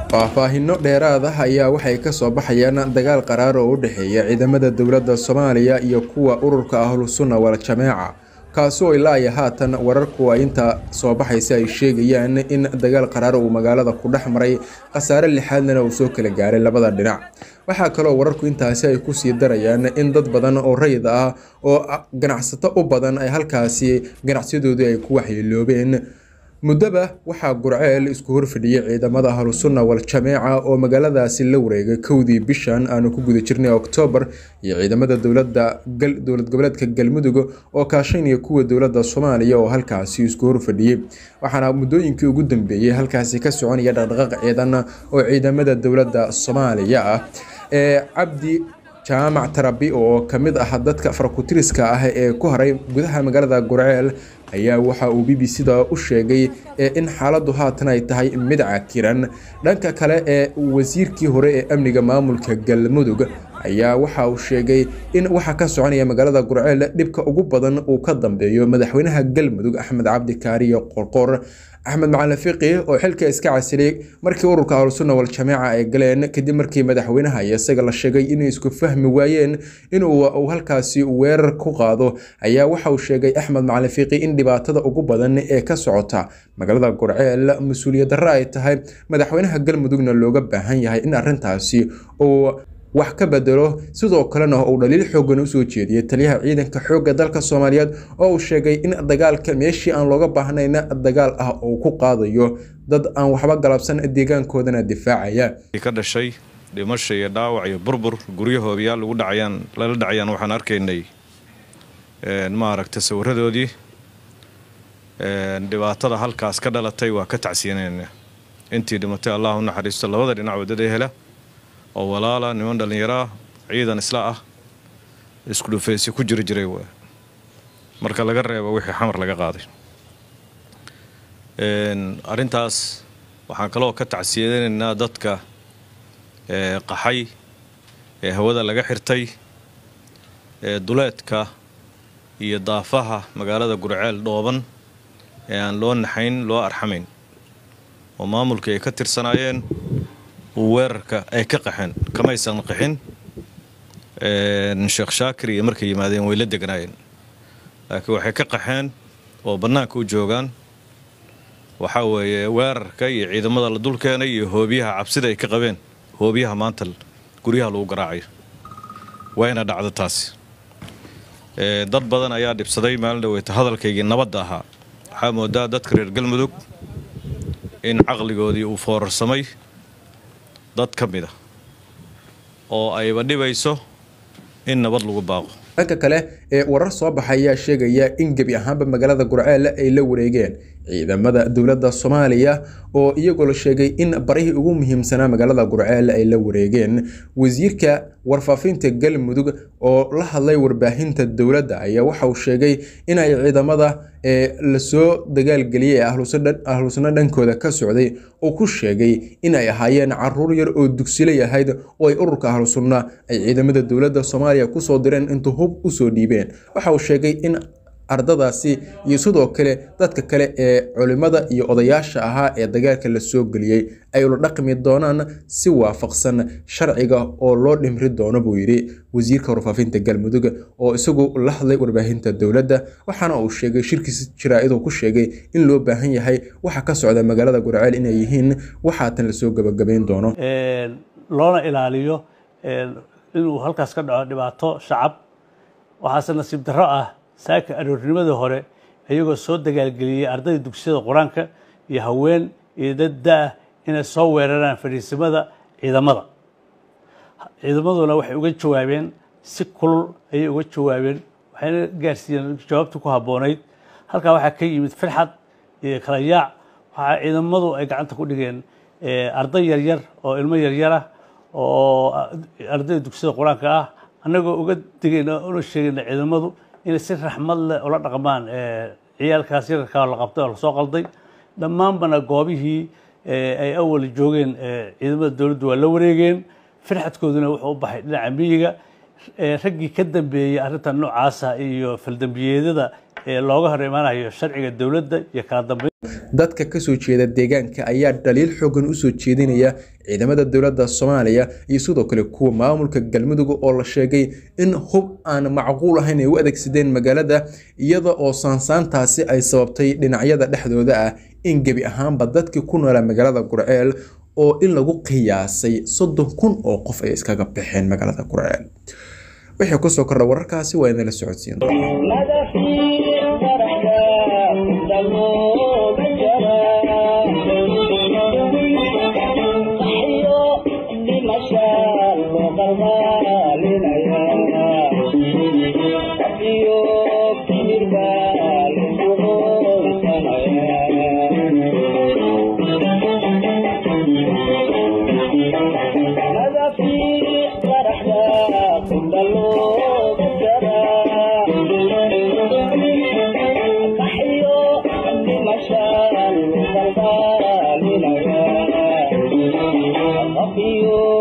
faahfaahinno dheeraad ah ayaa waxay ka soo baxayaan dagaal qaraar oo u dhexeeya ciidamada dowladda soomaaliya iyo kuwa ururka ahlusunna wal-jameeca kaasi oo ilaa iyo haatan wararku ay inta soo baxaysa ay sheegayaan in dagaal qaraar uu magaalada ku dhex maray khasaare lixaadnana uu soo kala gaaray labada dhinac waxaa kaloo wararku intaasi ay kusii darayaan in dad badan oo rayid ah oo ganacsato u badan ay halkaasi ganacsiyadoodii ay ku waxyeeloobeen muddoba waxaa gurceel isku horfadhiyey ciidamada ahlusunna wal-jameeca oo magaaladaasi la wareegay kowdii bishan aanu ku guda jirnay oktoobar iyo ciidamada dowlada dowlad goboleedka galmudug oo kaashanaya kuwa dowladda soomaaliya oo halkaasi isku horfadhiyey waxaana muddooyinkii ugu dambeeyey halkaasi ka soconaya dhaqdhaqaaq ciidan oo ciidamada dowladda soomaaliya ah ee cabdi jaamac tarabi oo kamid ah dadka farakutiriska ah ee ku haray gudaha magaalada gurceel ayaa waxa uu b b c-da u sheegay in xaaladdu haatan ay tahay mid cakiran dhanka kale ee wasiirkii hore ee amniga maamulka galmudug ayaa waxa uu sheegay in waxa ka soconaya magaalada gurceel dhibka ugu badan uu ka dambeeyo madaxweynaha galmudug axmed cabdi kaariyo qorqor axmed macalin fiqi oo xilka iska casilay markii ururka ahlusunna wal-jameeca ay galeen kadib markii madaxweynaha iyo isaga la sheegay inay isku fahmi waayeen inuu halkaasi weerar ku qaado ayaa waxa uu sheegay axmed macalin fiqi in dhibaatada ugu badan ee ka socota magaalada gurceel mas-uuliyad darre ay tahay madaxweynaha galmudugna looga baahan yahay in arrintaasi uu wax ka bedelo sidoo kalena uu dhaliil xoogan usoo jeediyey taliyaha ciidanka xoogga dalka soomaaliyeed oo uu sheegay in dagaalka meeshii aan looga baahnayna dagaal ah uu ku qaadayo dad aan waxba galabsan deegaankoodana difaacaya ka dhashay dhimasha iyo dhaawac iyo burbur guryahoodayaal lagu dhacayaan lala dhacayaan waxaan arkaynay maaragta sawiradoodii dhibaatada halkaas ka dhalatay waa ka tacsiyanayna intii dhimatay allah u naxariisto labada dhinac wadada hela oo walaala niman dhallinyaraa ciidan isla ah isku dhufaysi ku jiri jiray waa marka laga reebo wixii xamar laga qaaday arrintaas waxaan kaloo ka tacsiyadaynaynaa dadka qaxay ee hawada laga xirtay ee duleedka iyo daafaha magaalada gurceel dhooban ee aan loo naxayn loo arxamayn oo maamulkii ay ka tirsanaayeen weerarka ay ka qaxeen kamaysan qaxin sheekh shaakir iyo markay yimaadeen way la degnaayeen laakiin waxay ka qaxeen oo bannaanka u joogaan waxaa weeye weerarka iyo ciidamada la dul keenay iyo hoobiyaha cabsida ay ka qabeen hoobiyaha maanta guryaha lagu garaacayo wayna dhacdo taasi dad badan ayaa dhibsaday maalin dhaweyta hadalkaygii nabadda ahaa waxaa moodaa dadka reer galmudug in caqligoodii uu foorarsamay dad ka mid a oo ayba dhibayso in nabad lagu baaqo dhanka kale ee warar soo baxa ayaa sheegaya in gebi ahaanba magaalada gurceel ay la wareegeen ciidamada dowladda soomaaliya oo iyagoo la sheegay in barihii ugu muhiimsanaa magaalada gurceel ay la wareegeen wasiirka warfaafinta galmudug oo la hadlay warbaahinta dowladda ayaa waxa uu sheegay inay ciidamada ee lasoo dagaalgeliyay ee ahlusano dhankooda ka socday uu ku sheegay in ay ahaayeen caruur yar oo dugsilay ahayd oo ay ururka ahlusunna ay ciidamada dowladda soomaaliya kusoo direen intuu hub usoo dhiibeen waxa uu sheegay in ardadaasi iyo sidoo kale dadka kale ee culimada iyo odayaasha ahaa ee dagaalka la soo geliyey ay ula dhaqmi doonaan si waafaqsan sharciga oo loo dhimri doono buu yidhi wasiirka warfaafinta galmudug oo isagu la hadlay warbaahinta dowladda waxaana uu sheegay shirkiis jaraa-iduu ku sheegay in loo baahan yahay waxa ka socda magaalada gurceel inay yihiin waxaatan lasoo gabagabayn doono loona ilaaliyo inuu halkaas ka dhaco dhibaato shacab waxaase nasiib darro ah saaka aroornimadii hore iyagoo soo dagaalgeliyey ardayda dugsiyada qur-aanka iyo haween iyo dad da-ah inay soo weeraraan fadhiisimada ciidamada ciidamaduna waxay uga jawaabeen si kulul ayay uga jawaabeen waxayna gaarsiiyeen jawaabtii ku habboonayd halkaa waxaa ka yimid firxad iyo kala yaac waxaa ciidamadu ay gacanta ku dhigeen arday yaryar oo ilmo yaryar ah oo ardayda dugsiyada qur-aanka ah annagoo uga digayna una sheegayna ciidamadu inay si raxmad leh ula dhaqmaan ciyaalkaas yararkaa la qabtay oo lasoo qalday dhammaanbana goobihii ay awal joogeen ciidamada dowladdu waa la wareegeen firxadkooduna wuxuu u baxay dhinaca miyiga raggii ka dambeeyey arrintan noocaasa iyo faldambiyeedyada ee looga hor imaanayo sharciga dowladda iyo kala dambeyn dadka kasoo jeeda deegaanka ayaa dhaliil xoogan usoo jeedinaya ciidamada dowladda soomaaliya iyo sidoo kale kuwa maamulka galmudug oo la sheegay in hub aan macquul ahayn ay u adeegsadeen magaalada iyada oo saansaantaasi ay sababtay dhinacyada dhexdooda ah in gebi ahaanba dadkii ku noolaa magaalada gurceel oo in lagu qiyaasay soddon kun oo qof ay iskaga baxeen magaalada gurceel wixii kusoo kordha wararkaasi waa inala socodsiin you.